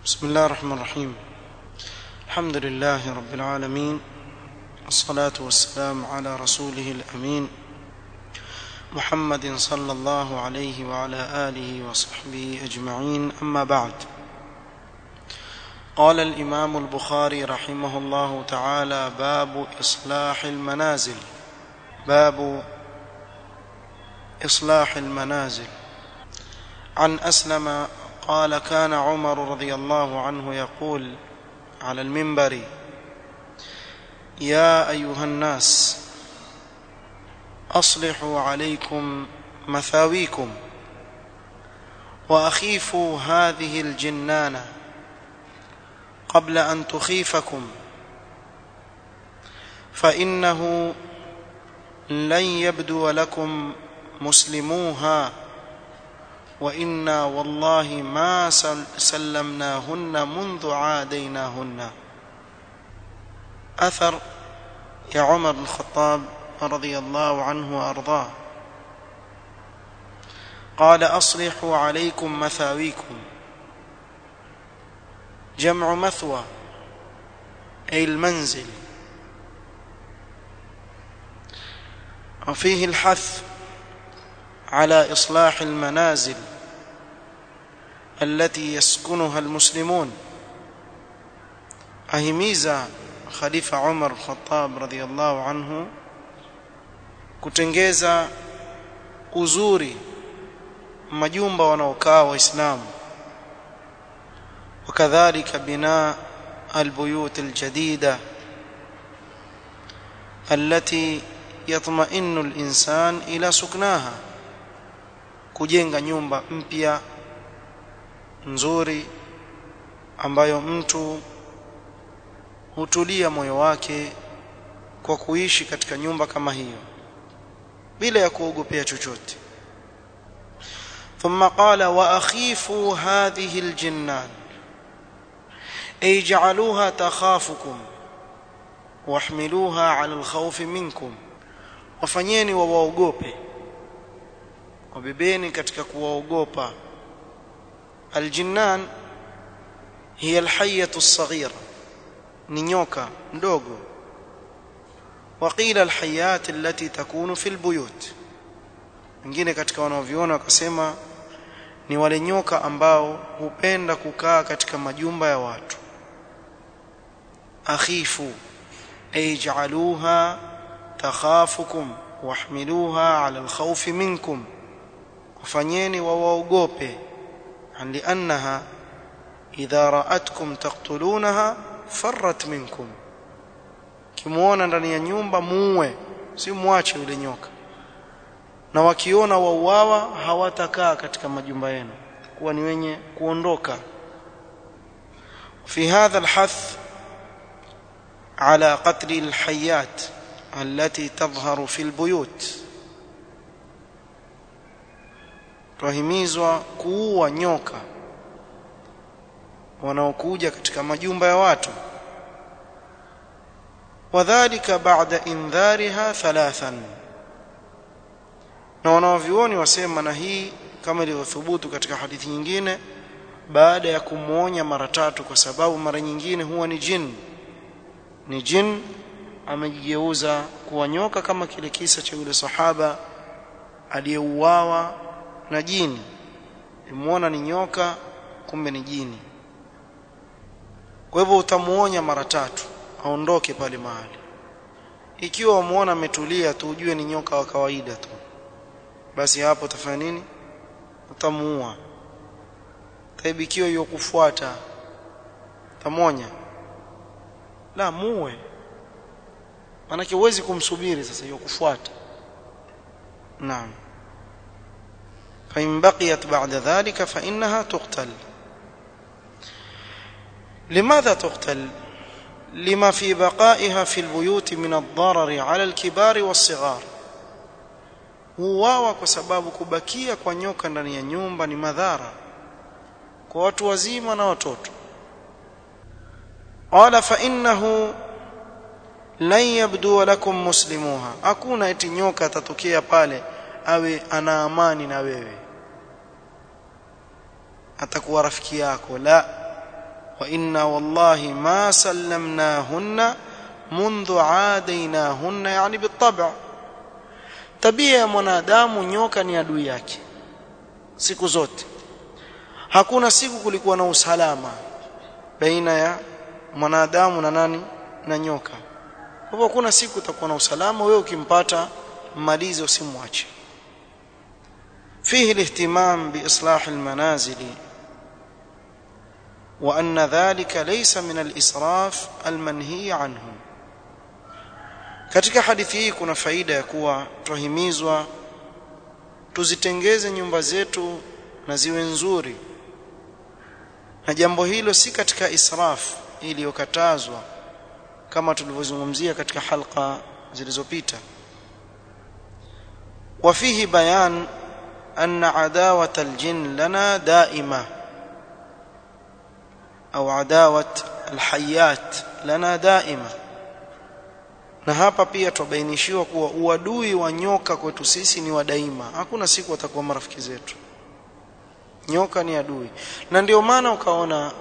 بسم الله الرحمن الرحيم الحمد لله رب العالمين الصلاة والسلام على رسوله الأمين محمد صلى الله عليه وعلى آله وصحبه أجمعين أما بعد قال الإمام البخاري رحمه الله تعالى باب إصلاح المنازل باب إصلاح المنازل عن أسلم قال كان عمر رضي الله عنه يقول على المنبر يا أيها الناس أصلحوا عليكم مثاويكم وأخيفوا هذه الجنانة قبل أن تخيفكم فإنه لن يبدو لكم مسلموها وإنا والله ما سلمناهن منذ عاديناهن أثر يا عمر بن الخطاب رضي الله عنه وأرضاه قال أصلحوا عليكم مثاويكم جمع مثوى أي المنزل وفيه الحث على إصلاح المنازل التي يسكنها المسلمون ahimiza khalifa Umar Khattab radhiyallahu anhu kutengeza uzuri majumba wanaokaa waislamu وكذلك بناء البيوت الجديدة التي يطمئن الإنسان إلى سكناها kujenga nyumba mpya nzuri ambayo mtu hutulia moyo wake kwa kuishi katika nyumba kama hiyo bila ya kuogopea chochote ثم قال واخيفوا هذه الجنان اي جعلوها تخافكم واحملوها على الخوف منكم wafanyeni wawaogope wabebeni katika kuwaogopa aljinnan hiya alhayyatu as-saghira ni nyoka mdogo waqila alhayat allati takunu fil buyut wengine katika wanaoviona wakasema ni wale nyoka ambao hupenda kukaa katika majumba ya watu akhifu ay ja'aluha takhafukum wahmiluha ala alkhawf minkum wafanyeni wawaogope liannaha idha ra'atkum taqtulunaha farrat minkum kimuona ndani ya nyumba muue si muache yule nyoka na wakiona wauawa hawatakaa katika majumba yenu kuwa ni wenye kuondoka في هذا الحث على قتل الحيات التي تظهر في البيوت twahimizwa kuua nyoka wanaokuja katika majumba ya watu wadhālika ba'da indhariha thalathan na wanaovioni wasema na hii kama ilivyothubutu katika hadithi nyingine baada ya kumuonya mara tatu kwa sababu mara nyingine huwa ni jin ni jin amejigeuza kuwa nyoka kama kile kisa cha yule sahaba aliyeuawa na jini imuona ni nyoka kumbe ni jini kwa hivyo utamuonya mara tatu aondoke pale mahali ikiwa umuona ametulia tu ujue ni nyoka wa kawaida tu basi hapo utafanya nini utamuua taibi ikiwa hiyo kufuata tamonya la muue manake huwezi kumsubiri sasa hiyo kufuata naam فإن بقيت بعد ذلك فإنها تقتل لماذا تقتل لما في بقائها في البيوت من الضرر على الكبار والصغار huwawa kwa sababu kubakia kwa nyoka ndani ya nyumba ni madhara kwa watu wazima na watoto qala fa innahu lan yabdu lakum muslimuha hakuna eti nyoka atatokea pale awe ana amani na wewe atakuwa rafiki yako la wa inna wallahi ma sallamnahunna منذ عاديناهن يعني بالطبع tabia ya mwanadamu nyoka ni adui yake siku zote hakuna siku kulikuwa na usalama baina ya mwanadamu na nani na nyoka kwa hivyo hakuna siku utakuwa na usalama wewe ukimpata mmalize usimwache فيه الاهتمام باصلاح المنازل وان ذلك ليس من الاسراف المنهي عنه katika hadithi hii kuna faida ya kuwa tuhimizwa tuzitengeze nyumba zetu na ziwe nzuri na jambo hilo si katika israf iliyokatazwa kama tulivyozungumzia katika halqa zilizopita وفيه بيان أن عداوة الجن لنا دائمة أو عداوة الحيات لنا دائمة na hapa pia tubainishiwa kuwa uadui wa nyoka kwetu sisi ni wa daima hakuna siku watakuwa marafiki zetu nyoka ni adui na ndio maana ukaona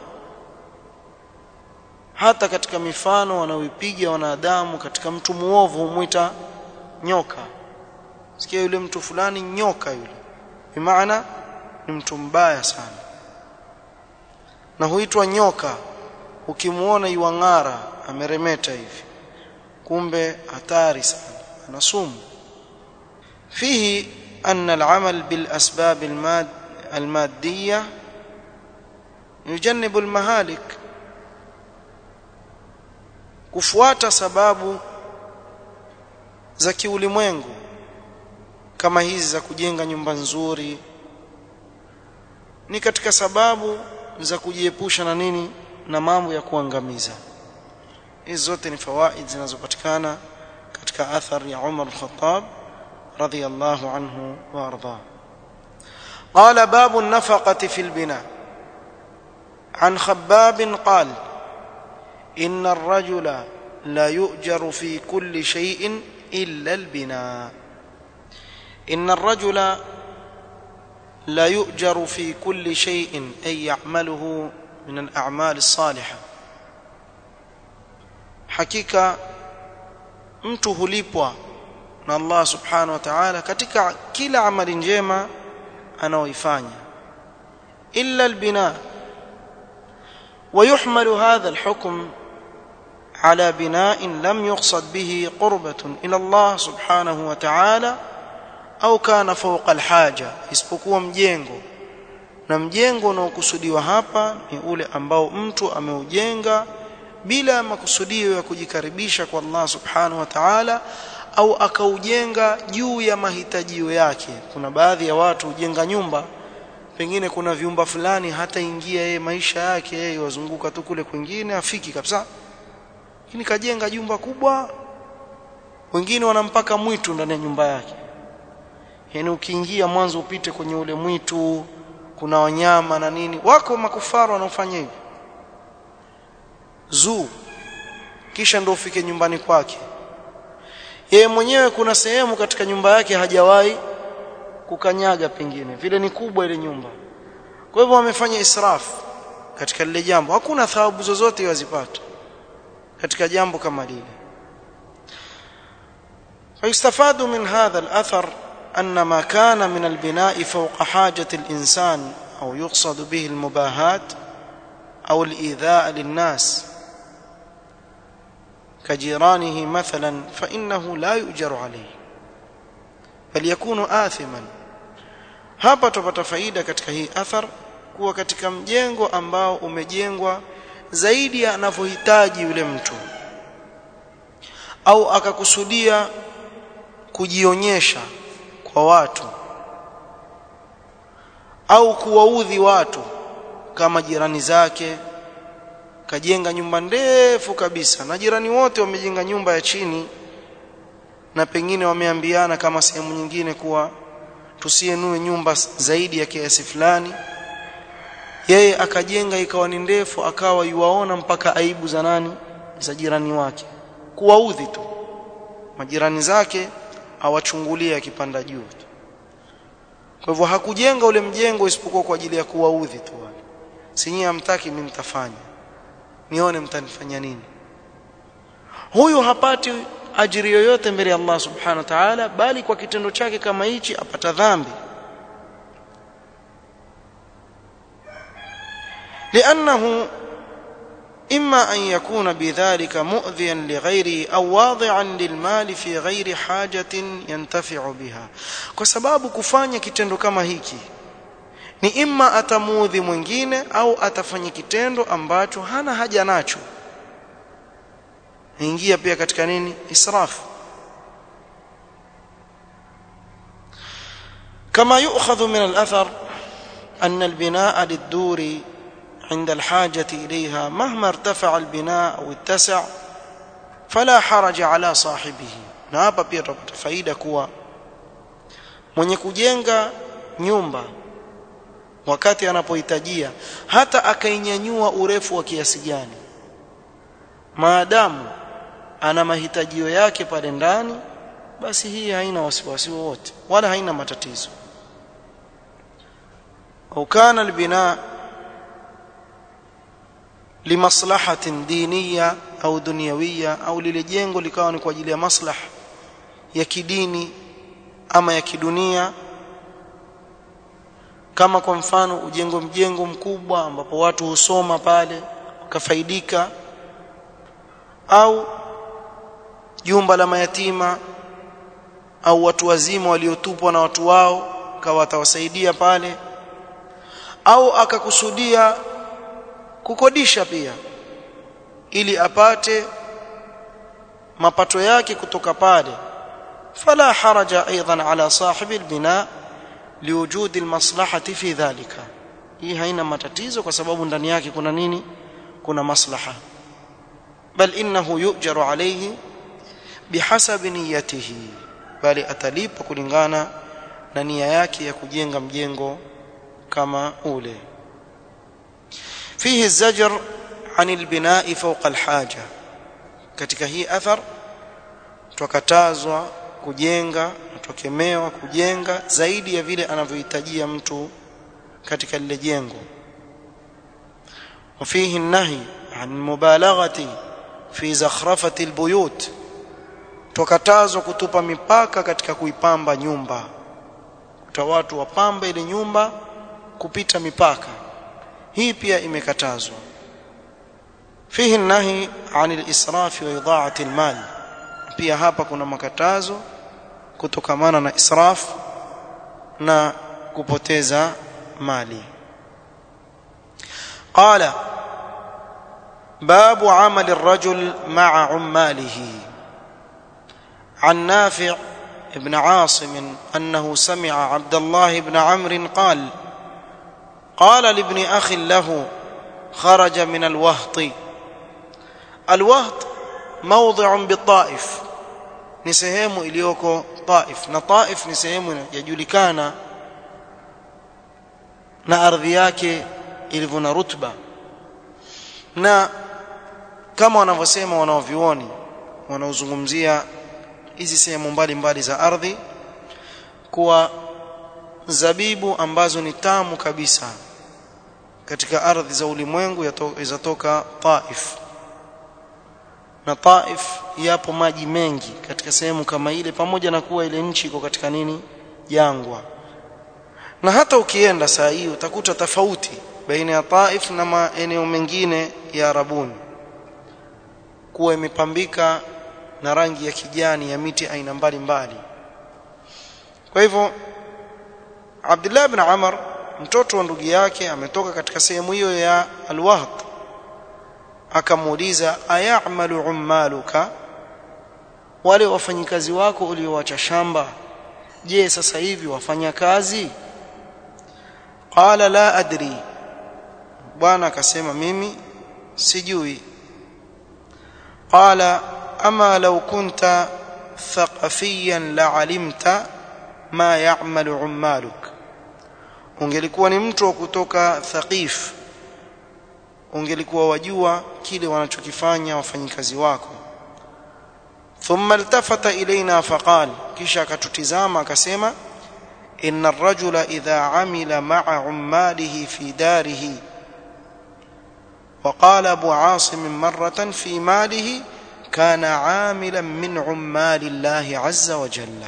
hata katika mifano wanaoipiga wanadamu katika mtu muovu humwita nyoka sikia yule mtu fulani nyoka yule bimaana ni mtu mbaya sana na huitwa nyoka ukimuona iwang'ara ameremeta hivi kumbe hatari sana ana sumu fihi أن العمل بالأسباب الماد المادية يجنب المهالك kufuata sababu za kiulimwengu kama hizi za kujenga nyumba nzuri ni katika sababu za kujiepusha na nini na mambo ya kuangamiza hizi zote ni fawaid zinazopatikana katika athar ya Umar al-Khattab radiyallahu anhu wa arda قال باب النفقة في البناء عن خباب قال إن الرجل لا يؤجر في كل شيء إلا البناء إن الرجل لا يؤجر في كل شيء أي يعمله من الأعمال الصالحة hakika mtu hulipwa na Allah subhanahu wa ta'ala katika kila amali njema anaoifanya illa albina ويحمل هذا الحكم على بناء لم يقصد به قربة إلى الله سبحانه وتعالى au kana fawqa alhaja isipokuwa mjengo na mjengo unaokusudiwa hapa ni ule ambao mtu ameujenga bila makusudio ya kujikaribisha kwa Allah subhanahu wa ta'ala au akaujenga juu ya mahitajio yake kuna baadhi ya watu hujenga nyumba pengine kuna vyumba fulani hata ingia yeye maisha yake yeye wazunguka tu kule kwingine afiki kabisa lakini kajenga jumba kubwa wengine wanampaka mwitu ndani ya nyumba yake yani ukiingia mwanzo upite kwenye ule mwitu kuna wanyama na nini wako makufaru wanaofanya hivi zuu kisha ndio ufike nyumbani kwake yeye mwenyewe kuna sehemu katika nyumba yake hajawahi kukanyaga pengine vile ni kubwa ile nyumba kwa hivyo wamefanya israfu katika lile jambo hakuna thawabu zozote wazipata katika jambo kama lile فيستفاد من هذا الأثر أن ما كان من البناء فوق حاجة الإنسان أو يقصد به المباهات أو الإيذاء للناس كجيرانه مثلا فإنه لا يؤجر عليه بل يكون آثما hapa tupata faida katika hii athar kuwa katika mjengo ambao umejengwa zaidi ya anavyohitaji yule mtu au akakusudia kujionyesha kwa watu au kuwaudhi watu kama jirani zake kajenga nyumba ndefu kabisa na jirani wote wamejenga nyumba ya chini na pengine wameambiana kama sehemu nyingine kuwa tusienue nyumba zaidi ya kiasi fulani yeye akajenga ikawa ni ndefu akawa yuwaona mpaka aibu za nani za jirani wake kuwaudhi tu majirani zake awachungulie akipanda juu kwa hivyo hakujenga ule mjengo isipokuwa kwa ajili ya kuwaudhi tu wale sinyie hamtaki mimi nitafanya nione mtanifanya nini huyu hapati ajiri yoyote mbele ya Allah subhanahu wa ta'ala bali kwa kitendo chake kama hichi apata dhambi لأنه إما أن يكون بذلك مؤذيا لغيره أو واضعا للمال في غير حاجة ينتفع بها kwa sababu kufanya kitendo kama hiki ni imma atamuudhi mwingine au atafanya kitendo ambacho hana haja nacho ingia pia katika nini israf كما يؤخذ من الأثر أن البناء للدور عند الحاجة إليها مهما ارتفع البناء أو اتسع فلا حرج على صاحبه na hapa pia tutapata faida kuwa mwenye kujenga nyumba wakati anapohitajia hata akainyanyua urefu wa kiasi gani maadamu ana mahitajio yake pale ndani basi hii haina wasiwasi wowote wala haina matatizo au kana albina limaslahatin diniya au dunyawiya au lile jengo likawa ni kwa ajili ya maslaha ya kidini ama ya kidunia kama kwa mfano ujengo mjengo mkubwa ambapo watu husoma pale wakafaidika au jumba la mayatima au watu wazima waliotupwa na watu wao kawa atawasaidia pale au akakusudia kukodisha pia ili apate mapato yake kutoka pale fala haraja aidan ala sahibi albina liwujudi almaslahati fi dhalika hii haina matatizo kwa sababu ndani yake kuna nini kuna maslaha bal innahu yujaru alayhi bihasabi niyatihi bali atalipa kulingana na nia yake ya kujenga mjengo kama ule فيه الزجر عن البناء فوق الحاجة katika hii athar tukatazwa kujenga tukemewa kujenga zaidi ya vile anavyohitajia mtu katika lile jengo وفيه النهي عن المبالغه في زخرفه البيوت tukatazwa kutupa mipaka katika kuipamba nyumba kuta watu wapambe ile nyumba kupita mipaka hii pia imekatazwa fihi nahi an al-israf wa ida'ati al-mal pia hapa kuna makatazo kutokamana na israf na kupoteza mali qala باب عمل الرجل مع عماله عن نافع ابن عاصم انه سمع عبد الله بن عمرو قال قال لابن اخ له خرج من الوهط الوهط موضع بالطائف ni sehemu iliyoko Taif na Taif ni sehemu yajulikana na ardhi yake ilivyo na rutba na kama wanavyosema wanaovioni wanaozungumzia hizi sehemu mbalimbali za ardhi kuwa zabibu ambazo ni tamu kabisa katika ardhi za ulimwengu zatoka Taif na Taif yapo maji mengi katika sehemu kama ile pamoja na kuwa ile nchi iko katika nini jangwa na hata ukienda saa hii utakuta tofauti baina ya Taif na maeneo mengine ya Arabuni kuwa imepambika na rangi ya kijani ya miti aina mbalimbali kwa hivyo Abdullah ibn Amr mtoto wa ndugu yake ametoka katika sehemu hiyo ya Al-Wahd akamuuliza ayamalu ummaluka wale wafanyikazi wako uliowacha shamba je sasa hivi wafanya kazi qala la adri bwana akasema mimi sijui qala ama law kunta thaqafiyan la alimta ma ya'malu ummaluk ungelikuwa ni mtu wa kutoka thaqif ungelikuwa wajua kile wanachokifanya wafanyikazi wako thumma iltafata ilaina faqal kisha akatutizama akasema inna ar-rajula idha amila ma'a ummalihi fi darihi وقال أبو عاصم مرة في ماله كان عاملا من عمال الله عز وجل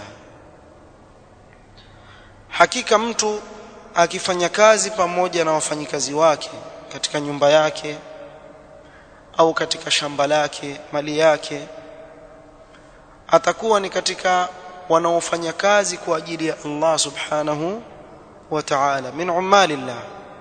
hakika mtu akifanya kazi pamoja na wafanyikazi wake katika nyumba yake au katika shamba lake mali yake atakuwa ni katika wanaofanya kazi kwa ajili ya Allah subhanahu wa ta'ala min umalillah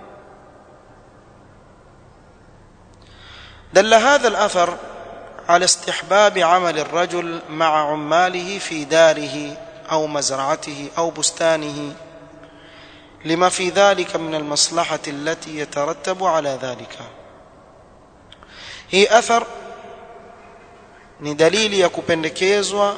دل هذا الأثر على استحباب عمل الرجل مع عماله في داره أو مزرعته أو بستانه لما في ذلك من المصلحة التي يترتب على ذلك هي أثر ni dalili ya kupendekezwa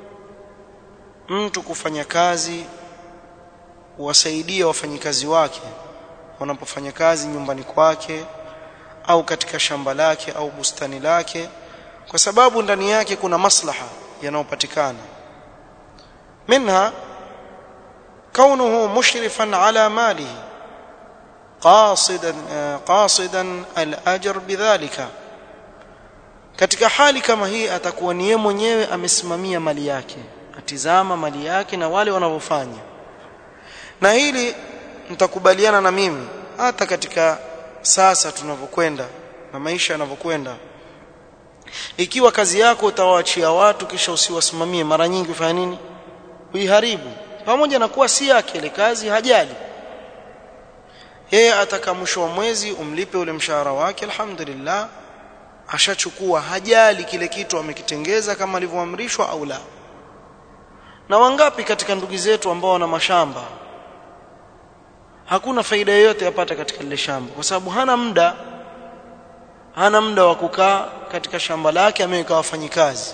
mtu kufanya kazi wasaidia wafanyikazi wake wanapofanya kazi nyumbani kwake au katika shamba lake au bustani lake kwa sababu ndani yake kuna maslaha yanayopatikana minha kaunuhu mushrifan ala malihi qasidan qasidan al-ajr bidhalika katika hali kama hii atakuwa ni yeye mwenyewe amesimamia mali yake atizama mali yake na wale wanavyofanya na hili mtakubaliana na mimi hata katika sasa tunavyokwenda na maisha yanavyokwenda ikiwa kazi yako utawaachia watu kisha usiwasimamie mara nyingi ufanya nini uiharibu pamoja na kuwa si yake ile kazi hajali yeye ataka mwisho wa mwezi umlipe ule mshahara wake alhamdulillah ashachukua hajali kile kitu amekitengeza kama alivyoamrishwa au la na wangapi katika ndugu zetu ambao wana mashamba hakuna faida yoyote yapata katika lile shamba kwa sababu hana muda hana muda wa kukaa katika shamba lake ameweka wafanyikazi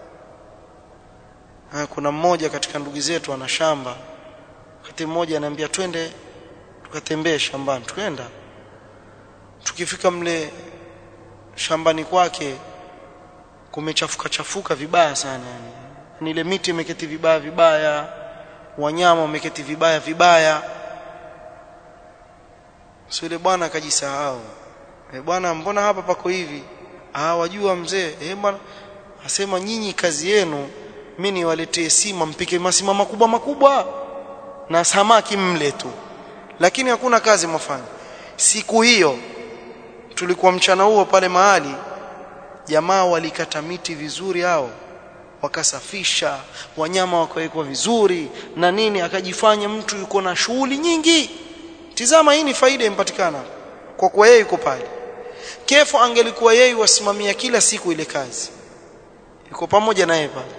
kuna mmoja katika ndugu zetu ana shamba wakati mmoja ananiambia twende tukatembee shambani twenda tukifika mle shambani kwake kumechafuka chafuka vibaya sana yani ni ile miti imeketi vibaya vibaya wanyama wameketi vibaya vibaya sio ile bwana akajisahau eh bwana mbona hapa pako hivi ah wajua mzee eh bwana asema nyinyi kazi yenu mimi niwaletee sima mpike masima makubwa makubwa na samaki mle tu lakini hakuna kazi mfanye siku hiyo tulikuwa mchana huo pale mahali jamaa walikata miti vizuri hao wakasafisha wanyama wakawekwa vizuri na nini akajifanya mtu yuko na shughuli nyingi tizama hii ni faida impatikana kwa kuwa yeye yuko pale kefu angelikuwa yeye wasimamia kila siku ile kazi yuko pamoja naye pale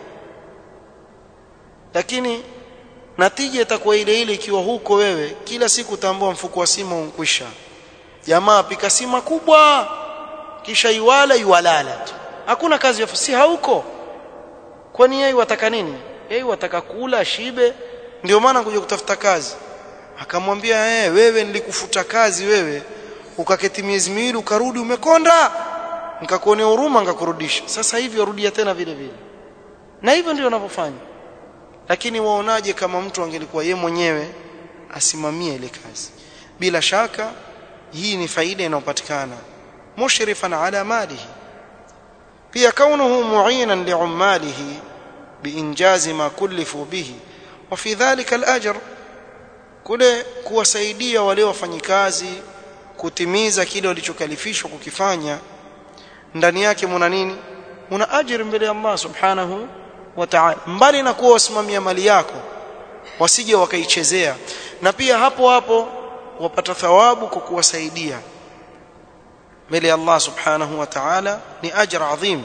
lakini natija itakuwa ile ile ikiwa huko wewe kila siku utaambua mfuko wa sima unkwisha jamaa pika sima kubwa kisha iwala iwalala tu hakuna kazi ya si hauko kwani yeye wataka nini yeye wataka kula shibe ndio maana kuja kutafuta kazi akamwambia eh wewe nilikufuta kazi wewe ukaketi miezi miwili ukarudi umekonda nikakuonea huruma nikakurudisha sasa hivi warudia tena vile vile na hivyo ndio wanavyofanya lakini waonaje kama mtu angelikuwa ye mwenyewe asimamie ile kazi bila shaka hii ni faida inayopatikana mushrifan ala malihi pia kaunuhu mu'inan li'ummalihi biinjazi ma kullifu bihi wa fi dhalika al-ajr kule kuwasaidia wale wafanyikazi kutimiza kile walichokalifishwa kukifanya ndani yake muna nini muna ajira mbele ya Allah subhanahu wa ta'ala mbali na kuwa wasimamia mali yako wasije wakaichezea na pia hapo hapo wapata thawabu kwa kuwasaidia mbele ya Allah subhanahu wa ta'ala ni ajra adhim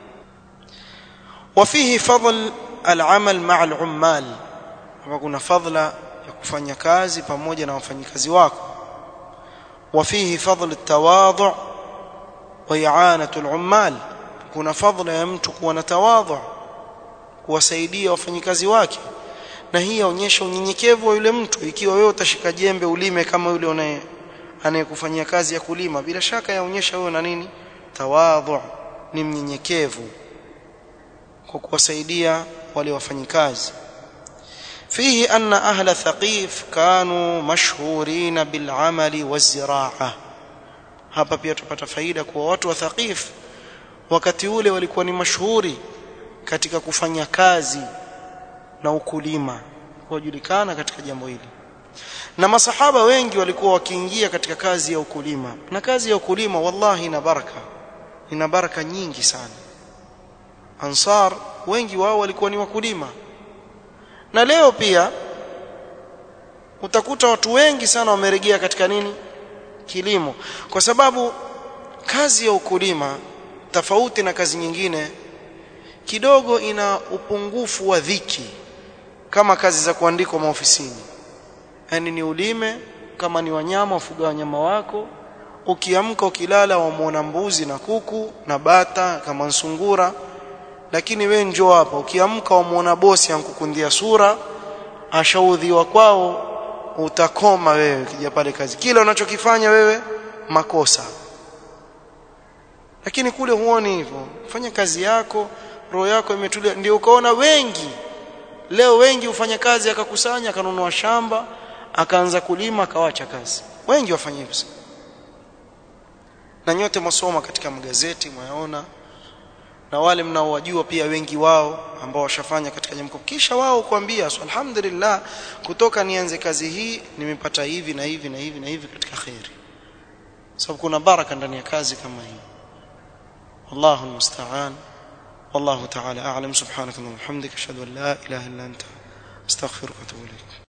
وفيه فضل العمل مع العمال kuna fadla ya kufanya kazi pamoja na wafanyikazi wako وفيه فضل التواضع وإعانة العمال kuna fadla ya mtu kuwa na tawadhu kuwasaidia wafanyikazi wake na hii yaonyesha unyenyekevu wa yule mtu ikiwa wewe utashika jembe ulime kama yule unaye anayekufanyia kazi ya kulima bila shaka yaonyesha wewe na nini tawadhu ni mnyenyekevu kwa kuwasaidia wale wafanyikazi فيه أن أهل ثقيف كانوا مشهورين بالعمل والزراعة hapa pia tupata faida kwa watu wa Thaqif wakati ule walikuwa ni mashuhuri katika kufanya kazi na ukulima kujulikana katika jambo hili na masahaba wengi walikuwa wakiingia katika kazi ya ukulima na kazi ya ukulima wallahi ina baraka ina baraka nyingi sana ansar wengi wao walikuwa ni wakulima na leo pia utakuta watu wengi sana wamerejea katika nini kilimo kwa sababu kazi ya ukulima tofauti na kazi nyingine kidogo ina upungufu wa dhiki kama kazi za kuandikwa maofisini yani ni ulime kama ni wanyama ufuga wanyama wako ukiamka ukilala wamuona mbuzi na kuku na bata kama nsungura lakini we njoo hapa ukiamka wamuona bosi ankukundia sura ashaudhiwa kwao utakoma wewe kija pale kazi kila unachokifanya wewe makosa lakini kule huoni hivyo fanya kazi yako roho yako imetulia ndio ukaona wengi leo wengi hufanya kazi akakusanya akanunua shamba akaanza kulima akawacha kazi wengi wafanya hivyo na nyote masoma katika magazeti mwaona na wale mnaowajua pia wengi wao ambao washafanya katika jambo kisha wao kuambia alhamdulillah kutoka nianze kazi hii nimepata hivi na hivi na hivi na hivi katika khairi sababu kuna baraka ndani ya kazi kama hii wallahu almusta'an والله تعالى أعلم سبحانك اللهم وبحمدك أشهد أن لا إله إلا أنت أستغفرك وأتوب إليك